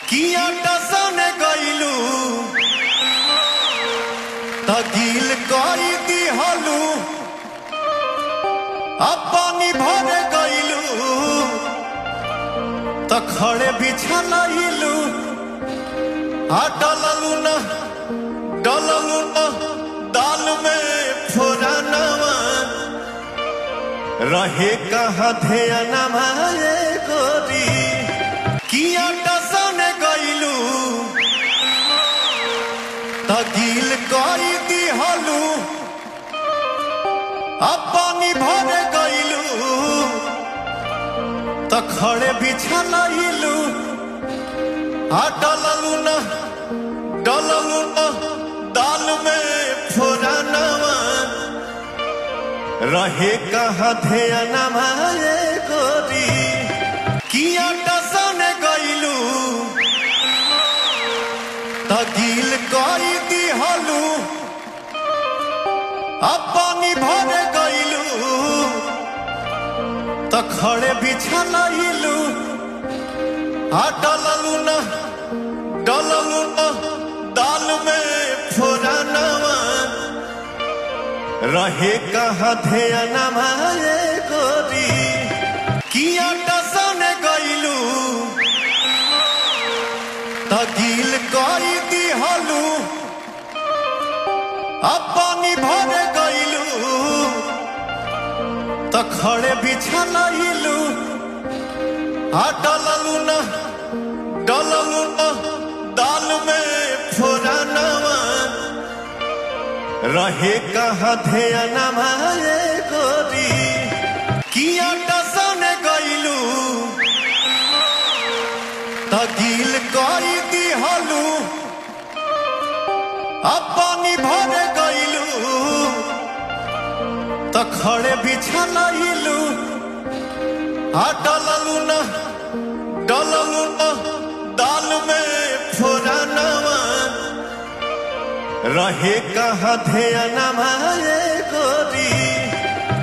किया टसने गईलू तगिल कई दिहलू अब पानी भरे गईलू त खड़े बिछलू आ डललू न डललू न दाल में फोरनवा रहे कहाँ ध्यानमा ये गोरी किया टसने गईलू तगिल कई दिहलू अब पानी भरे गईलू त खड़े बिछलू आ डललू न डललू न दाल में फोरनवा रहे कहाँ ध्यानमा ये गोरी किया टसने गईलू तगिल कई दिहलू अब पानी भरे गईलू त खड़े बिछलू आ डललू न डललू न दाल में फोरनवा रहे कहाँ ध्यानमा ये गोरी किया टसने गईलू तगिल कई दिहलू अब पानी भरे गईलू त खड़े बिछलू आ डललू न डललू न दाल में फोरनवा रहे कहाँ ध्यानमा ये गोरी किया टसने गईलू तगिल कई दिहलू अब पानी भरे गईलू त खड़े बिछलू आ डललू न डललू न दाल में फोरनवा रहे कहाँ ध्यानमा ये गोरी